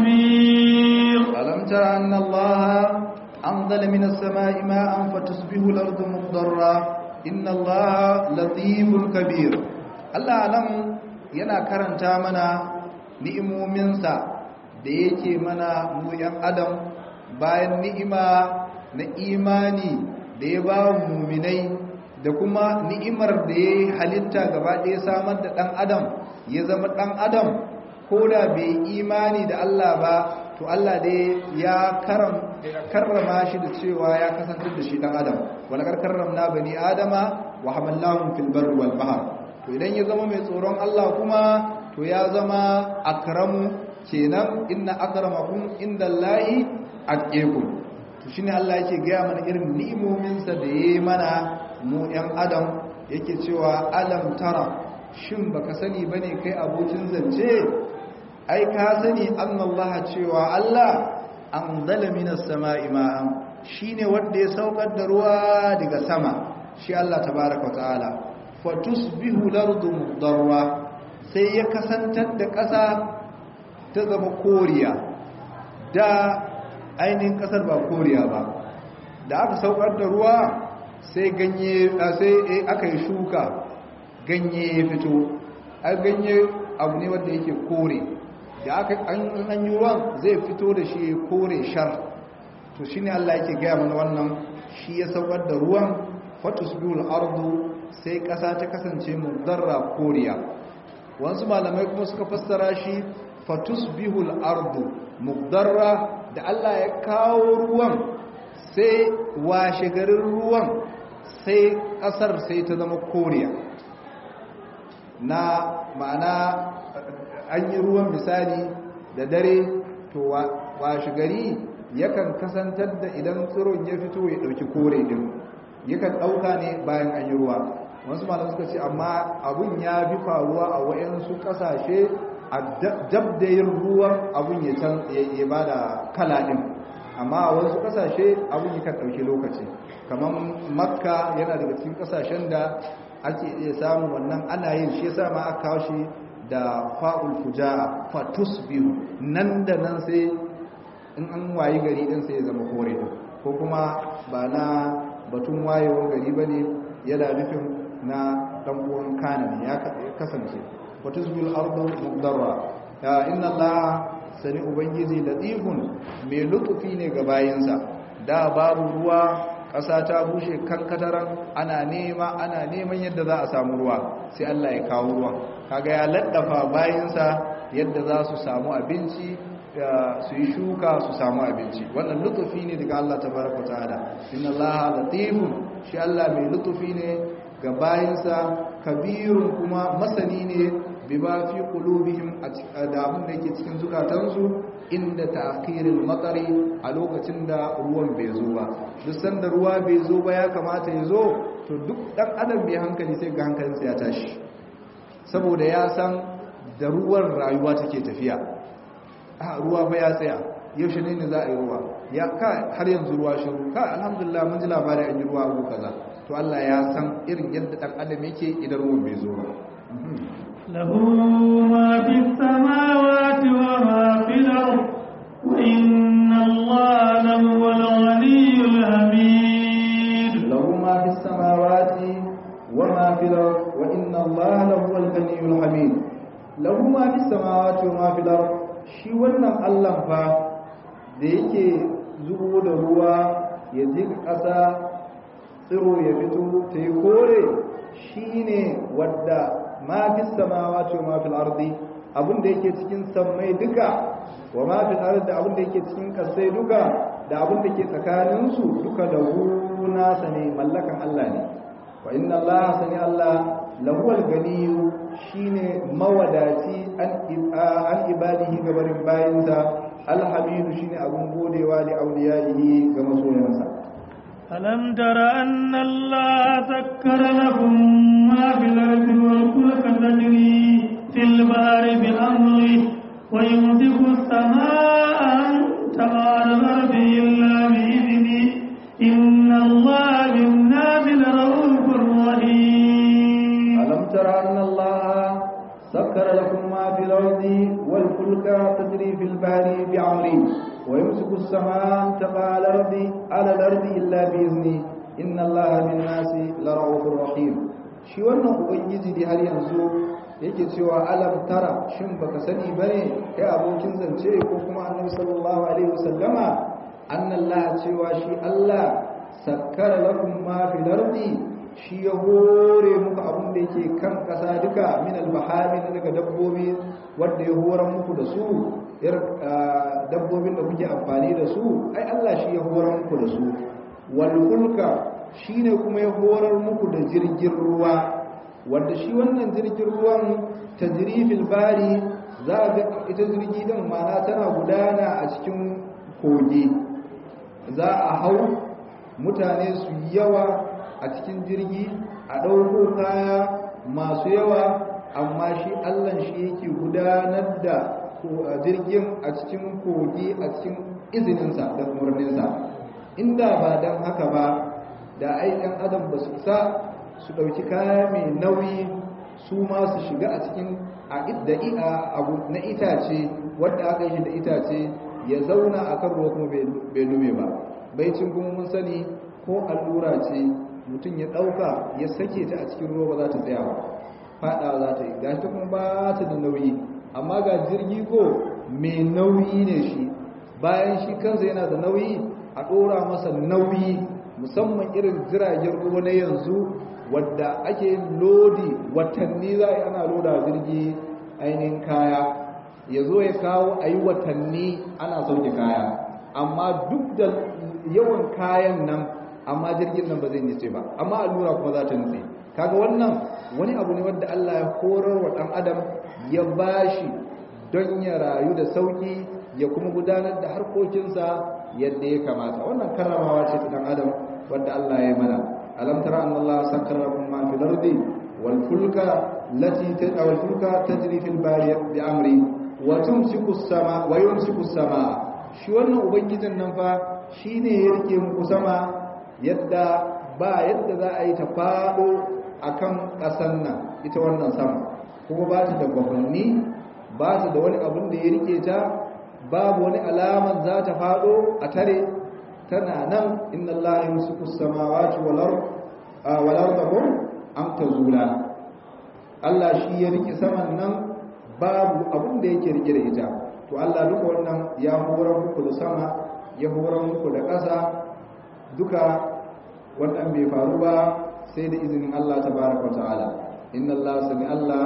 خبير ألم تر أن الله أنزل من السماء ماء فتصبح الأرض مخضرا إن الله لطيف كبير الله ألم yana karanta mana ni'imominsa da yake mana mu ‘yan adam bayan ni'ima na imani da ya ba muminai da kuma ni'imar da ya halitta gaba ɗaya samar da ɗan adam ya zama ɗan adam ko da bai imani da Allah ba to Allah dai ya karam karrama shi da cewa ya kasantar da shi dan adam walakar karramna bani adama wa hamalnahum fil barri wal bahr to idan ya zama mai tsoron Allah kuma to ya zama akramu kenan inna akramakum indallahi atqakum to shine Allah yake ga mana irin ni'imomin sa da yayi mana mu yan adam yake cewa alam tara shin baka sani bane kai abokin zance ai ka sani annallaha cewa Allah anzala minas sama'i ma'an shine wanda ya saukar da ruwa daga sama shi Allah tabaaraka ta'ala fatusbihu lardu mudarra sai ya kasantar da ƙasa ta zama koriya da ainihin ƙasar ba koriya ba da aka saukar da ruwa sai ganye sai aka yi shuka ganye ya fito a ganye abu ne wanda yake kore da aka an yi ruwan zai fito da shi kore shar to shi ne Allah yake gaya mana wannan shi ya saukar da ruwan fatus biyul ardu sai ƙasa ta kasance mudarra koriya wasu malamai kuma suka fassara shi fatus bihul ardu mudarra da Allah ya kawo ruwan sai washe garin ruwan sai ƙasar sai ta zama koriya na ma'ana an yi ruwan misali da dare to washe gari yakan kasantar da idan tsiron ya fito ya ɗauki kore ɗin yakan ɗauka ne bayan an yi ruwa wasu malam suka ce amma abun ya fi faruwa a wayansu ƙasashe a dab da yin ruwan abun ya can ya ba da kala ɗin amma a wasu ƙasashe abun yakan ɗauki lokaci kamar makka yana daga cikin ƙasashen da ake iya samun wannan ana yin shi yasa ma aka kawo shi da fa'ul fuja'a fatus biyu nan da nan sai in an wayi gari din sai ya zama kore ko kuma ba na batun wayewar gari ba ne yana nufin na ɗan'uwan kanan ya kasance fatus biyu ardu mugdarra ya inna Allah sani ubangiji latifun mai lutufi ne ga bayansa da babu ruwa ƙasa ta bushe kankataran ana nema ana neman yadda za a samu ruwa sai Allah ya kawo ruwan kaga ya laddafa bayansa yadda za su samu abinci su yi shuka su samu abinci wannan lutufi ne daga Allah tabaraka ta'ala inna Allah latifun shi Allah mai lutufi ne ga bayansa kabirun kuma masani ne bima fi qulubihim da abin da yake cikin zukatansu inda ta'khiril matari a lokacin da ruwan bai zo ba duk sanda ruwa bai zo ba ya kamata ya zo to duk dan adam bai hankali sai ga hankalinsa ya tashi saboda ya san da ruwan rayuwa take tafiya a ruwa ba ya tsaya yaushe ne ne za a yi ruwa ya ka har yanzu ruwa shiru ka alhamdulillah mun ji labarin an yi ruwa abu kaza to Allah ya san irin yadda dan adam yake idan ruwan bai zo ba له ما في السماوات وما في الأرض وإن الله لهو الغني الحميد له ما في السماوات وما في الأرض وإن الله لهو الغني الحميد له ما في السماوات وما في الأرض shi wannan Allah fa da yake zubo da ruwa ya jika ƙasa tsiro ya fito ta yi kore shi ne wadda ma fi samawa ce ma fi ardi abin da yake cikin sammai duka wa ma fi ardi abin da yake cikin kasai duka da abin da ke tsakaninsu duka da nasa ne mallakan Allah ne wa inna Allah sani Allah lahuwal ganiyu shine mawadaci an ibadihi gabarin bayinsa alhamidu shine abun godewa li auliyaihi ga masoyansa ألم تر أن الله سكر لكم ما في الأرض والفلك تجري في البحر بأمره ويمسك السماء أن تقع على الأرض إلا بإذنه إن الله بالناس لرؤوف رحيم ألم تر أن الله سكر لكم ما في الأرض والفلك تجري في البحر بأمره ويمسك السماء أن تقع على الأرض على الأرض إلا بإذنه إن الله بالناس لرؤوف رحيم shi wannan ubangiji da har yanzu yake cewa alam tara shin baka sani bane kai abokin zance ko kuma annabi sallallahu alaihi wasallama annallaha cewa shi Allah sakkara lakum ma fil ardi shi ya hore muku abin da yake kan ƙasa duka min albahami daga dabbobi wanda ya horar muku da su dabbobin da kuke amfani da su ai Allah shi ya horar muku da su wal fulka shine kuma ya horar muku da jirgin ruwa wanda shi wannan jirgin ruwan tajrifil bari za ga ita jirgi din mana tana gudana a cikin kogi za a hau mutane su yawa a cikin jirgi a ɗauko kaya masu yawa amma shi Allah shi yake gudanar da jirgin a cikin kogi a cikin izininsa da umarninsa inda ba don haka ba da ai ɗan adam ba su isa su ɗauki kaya mai nauyi su ma su shiga a cikin abu na itace wadda aka yi da itace ya zauna a kan ruwa kuma bai lume ba baicin kuma mun sani ko allura ce mutum ya ɗauka ya sake ta a cikin ruwa ba za ta tsaya ba faɗa za ta yi gashi kuma ba ta da nauyi amma ga jirgi ko mai nauyi ne shi bayan shi kansa yana da nauyi a ɗora masa nauyi musamman irin jiragen ruwa na yanzu wadda ake lodi watanni za a ana loda jirgi ainihin kaya ya zo ya kawo a yi watanni ana sauke kaya amma duk da yawan kayan nan amma jirgin nan ba zai nice ba amma allura kuma za ta nutse kaga wannan wani abu ne wadda Allah ya horar wa ɗan adam ya bashi don ya rayu da sauki ya kuma gudanar da harkokinsa yadda ya kamata wannan karamawa ce ta ɗan adam wadda Allah ya mana alam tara anna Allah sakkara lakum ma fil ardi wal fulka lati wal fulka tajri fil bahri bi amri wa tumsiku sama wa yumsiku sama shi wannan ubangijin nan fa shine ya rike muku sama yadda ba yadda za a yi ta fado akan ƙasan nan ita wannan sama kuma ba ta da gwamnati ba ta da wani abin da ya rike ta babu wani alaman za ta fado a tare tana nan inna Allah yumsiku samawati wal ard wal ardakum an tazula Allah shi ya rike saman nan babu abin da yake rike da ita to Allah duka wannan ya horar muku da sama ya horar muku da ƙasa duka wannan bai faru ba sai da izinin Allah tabaraka wa ta'ala inna Allah sami Allah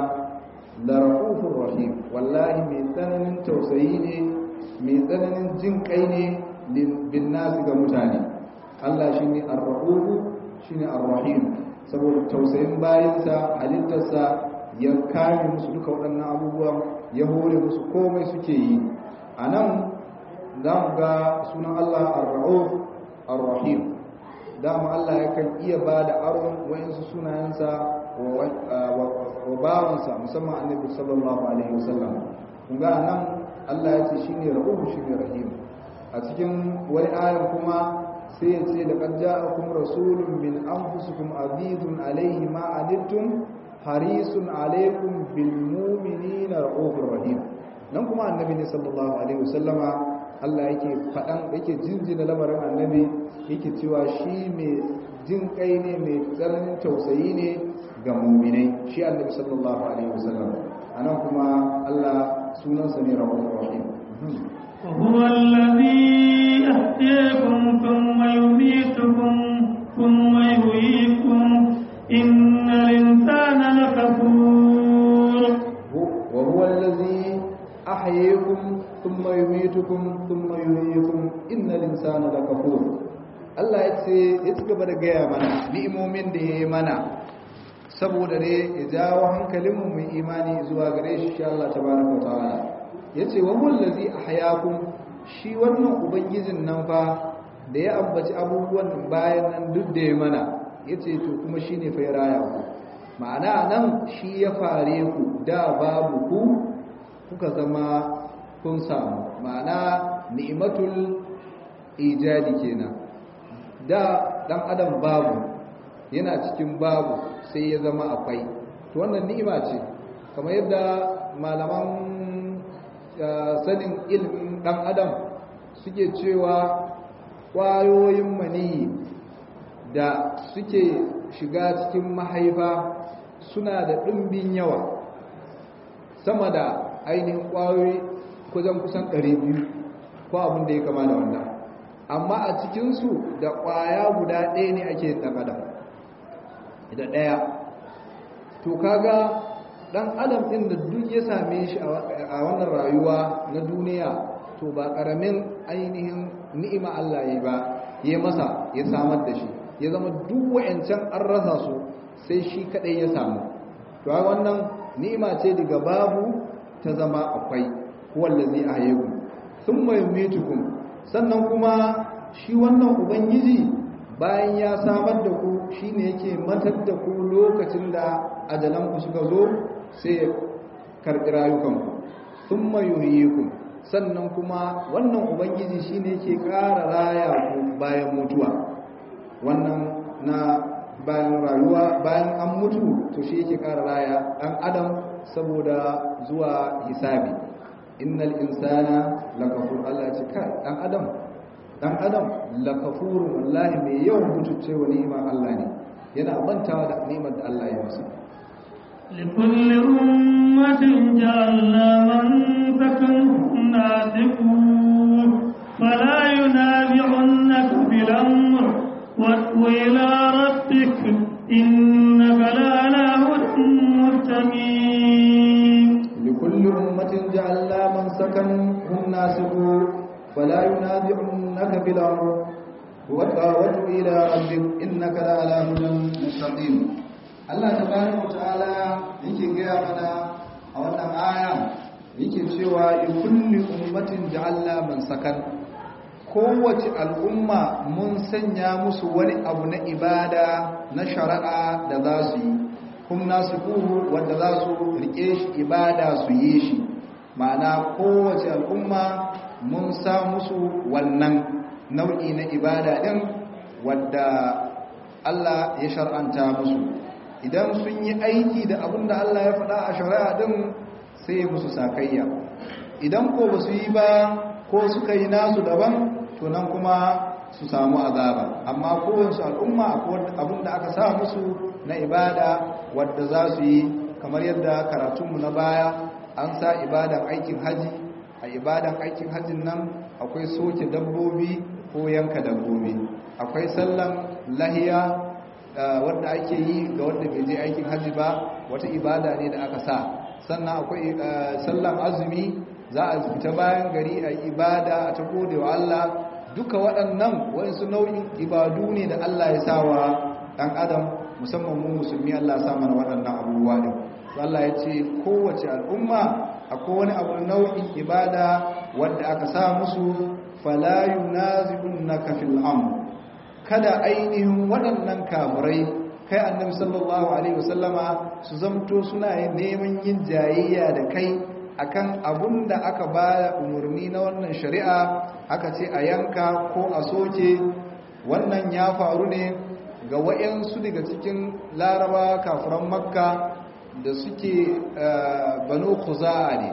la rahufur rahim wallahi mai tsananin tausayi ne mai tsananin jin kai ne bin nasi ga mutane Allah shine ar-rahuf shine ar-rahim saboda tausayin bayansa halittarsa ya kame musu duka waɗannan abubuwan ya hore musu komai suke yi a nan za mu ga sunan Allah ar-rahuf ar-rahim dama Allah yakan iya ba da aron wa'insu sunayensa wa bawansa musamman annabi sallallahu alaihi wasallam kun ga nan Allah ya ce shine rahuhu shine rahim a cikin wani ayan kuma sai ya ce da qad ja'akum rasulun min anfusikum azizun alaihi ma anittum harisun alaikum bil mu'minina rahufur rahim nan kuma annabi ne sallallahu alaihi wasallama Allah yake faɗan yake jinjina lamarin annabi yake cewa shi mai jin kai ne mai tsananin tausayi ne ga muminai shi annabi sallallahu alaihi wasallam anan kuma Allah sunansa ne rahmanur rahim وهو الذي أحياكم ثم يميتكم ثم يحييكم إن الإنسان لكفور وهو الذي أحييكم ثم يميتكم ثم يحييكم إن الإنسان لكفور Allah ya ce ya ci gaba da gaya mana ni'imomin da ya yi mana saboda ne ya jawo hankalinmu mai imani zuwa gare shi shi Allah tabaraka ta'ala ya ce wa mullazi ahyakum shi wannan ubangijin nan fa da ya ambaci abubuwan bayan nan duk da ya mana ya ce to kuma shi ne fai raya ku ma'ana nan shi ya fare ku da babu ku kuka zama kun samu ma'ana ni'imatul ijadi kenan da dan adam babu yana cikin babu sai ya zama akwai to wannan ni'ima ce kamar yadda malaman sanin ilimin dan adam suke cewa ƙwayoyin maniyi da suke shiga cikin mahaifa suna da ɗumbin yawa sama da ainihin ƙwayoyi kusan kusan 200 ko abin da ya kama da wannan amma a cikinsu da ƙwaya guda ɗaya ne ake yin ɗan adam da ɗaya to kaga dan adam din da duk ya same shi a wannan rayuwa na duniya to ba karamin ainihin ni'ima Allah ya ba ya masa ya samar da shi ya zama duk wayancan an rasa su sai shi kadai ya samu to wannan ni'ima ce daga babu ta zama akwai wallazi ahyakum thumma yumitukum sannan kuma shi wannan ubangiji bayan ya samar da ku shine yake matar da ku lokacin da ajalan ku suka zo sai ya karɓi rayukanku thumma yuhyikum sannan kuma wannan ubangiji shine yake ƙara raya ku bayan mutuwa wannan na bayan rayuwa bayan an mutu to shi yake ƙara raya ɗan adam saboda zuwa hisabi innal insana lakafur Allah ya ce kai ɗan adam ɗan adam lakafurun wallahi mai yawan mutuce wa ni'imar Allah ne yana bantawa da ni'imar da Allah ya masa لكل أمة جعلنا من سكنهم ناسكوه فلا ينازعنك في الأمر وإلى ربك إنك لعلى هدى مستقيم لكل أمة جعلنا من سكنهم ناسكوه فلا ينازعنك في الأمر وادع إلى ربك إنك لعلى هدى مستقيم Allah tabaraka ta'ala yake gaya mana a wannan aya yake cewa in kulli ummatin ja'alna man sakan kowace al'umma mun sanya musu wani abu na ibada na shari'a da za su yi kuma nasu kuhu wanda za su rike shi ibada su yi shi ma'ana kowace al'umma mun sa musu wannan nau'i na ibada din wadda Allah ya shar'anta musu idan sun yi aiki da abin da Allah ya faɗa a shari'a din sai ya musu sakayya idan ko ba su yi ba ko suka yi nasu daban to nan kuma su samu azaba amma kowace al'umma akwai abin da aka sa musu na ibada wadda za su yi kamar yadda karatunmu na baya an sa ibadan aikin haji a ibadan aikin hajin nan akwai soke dabbobi ko yanka dabbobi akwai sallan lahiya wadda ake yi ga wadda bai je aikin hajji ba wata ibada ne da aka sa sannan akwai sallan azumi za a fita bayan gari a ibada a ta gode wa Allah duka waɗannan waɗansu nau'in ibadu ne da Allah ya sa wa ɗan adam musamman mu musulmi Allah ya sa mana waɗannan abubuwa ɗin Allah ya ce kowace al'umma akwai wani abu nau'in ibada wadda aka sa musu fala yunazibunaka fil amr kada ainihin waɗannan kafirai kai annabi sallallahu alaihi wasallama su zamto suna neman yin jayayya da kai akan abun da aka ba umarni na wannan shari'a aka ce a yanka ko a soke wannan ya faru ne ga wayansu daga cikin laraba kafiran makka da suke banu khuza'a ne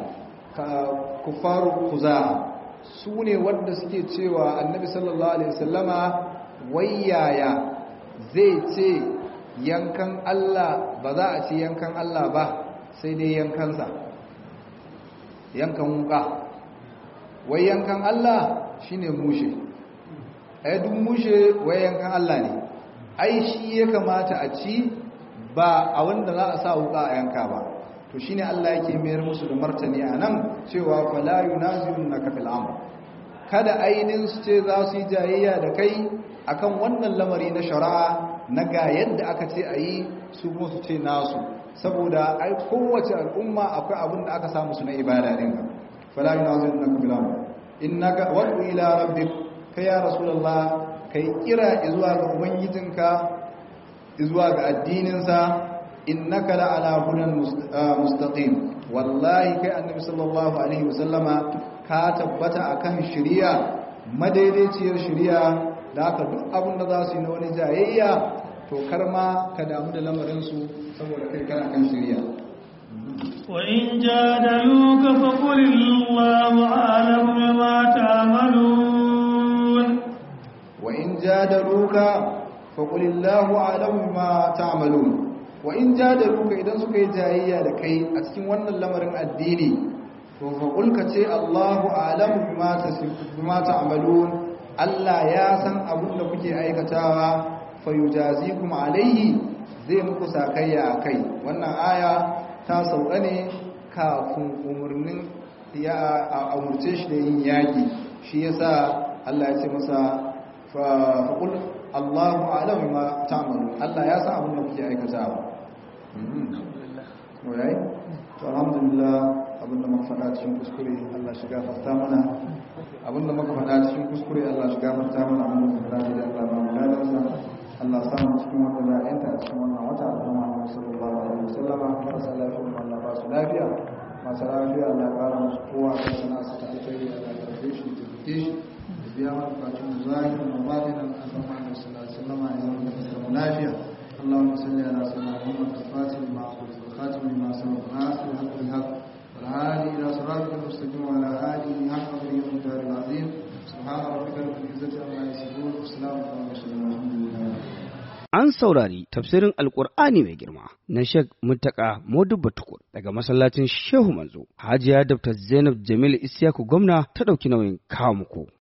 kufaru khuza'a su ne wanda suke cewa annabi sallallahu alaihi wasallama wayaya zai ce yankan Allah ba za a ce yankan Allah ba sai dai yankansa yankan wuka wai yankan Allah shine mushe ai duk mushe wai yankan Allah ne ai shi ya kamata a ci ba a wanda za a sa wuka a yanka ba to shine Allah yake mayar musu da martani a nan cewa fala yunazirunaka fil amr kada ainin su ce za su yi jayayya da kai akan wannan lamari na shari'a na ga yadda aka ce a yi su kuma su ce nasu saboda ai kowace al'umma akwai abin da aka samu su na ibada din ka fala yunazirunaka fil amr innaka wadu ila rabbik kai ya rasulullah kai kira zuwa ga ubangijinka zuwa ga addininsa innaka la ala hudan mustaqim wallahi kai annabi sallallahu alaihi wasallama ka tabbata akan shari'a madaidaiciyar shari'a da haka duk abin da za su yi na wani jayayya to karma ka damu da lamarin su saboda kai kana kan shari'a وإن جادلوك فقل الله أعلم بما تعملون وإن جادلوك فقل الله أعلم بما تعملون wa in jadaluka idan suka yi jayayya da kai a cikin wannan lamarin addini to fa kulka ce Allahu a'lamu bima tasifuma ta'malun Allah ya san abin da kuke aikatawa fa yujazikum alayhi zai muku sakayya a kai wannan aya ta sauka ne kafin umarnin ya a umurce shi da yin yaƙi shi yasa Allah ya ce masa faƙul Allahu a'lamu ma ta'malu Allah ya san abin da kuke aikatawa alhamdulillah to alhamdulillah abinda muka faɗa cikin kuskure Allah shiga fasta mana abinda muka faɗa cikin kuskure Allah shiga fasta mana abinda muka faɗa da Allah ba mu ladansa Allah sa mu cikin wanda za a yanta a cikin wannan wata da Muhammad sallallahu alaihi wasallama marasa lafiya kuma Allah ba su lafiya masu lafiya Allah ya ƙara musu kowa kan sana'a su ta alkhairi Allah ya karfe shi ta fike shi da biya mana bukatun mu zahirin mu batinan an san Muhammad sallallahu alaihi wasallama ya zama da kasar mu lafiya اللهم صل على سيدنا محمد الفاتح لما أخذ الخاتم لما سبق ناصر الحق بالحق والهادي إلى صراطك المستقيم وعلى آله حق قدره والمقدار العظيم سبحان ربك رب العزة عما يصفون والسلام على المرسلين والحمد لله An saurari tafsirin Alƙur'ani mai girma na Sheikh Muttaka Modubba Tukur daga masallacin Shehu Manzo. Hajiya Dr. Zainab Jamil Isiyaku gwamna ta ɗauki nauyin kawo muku.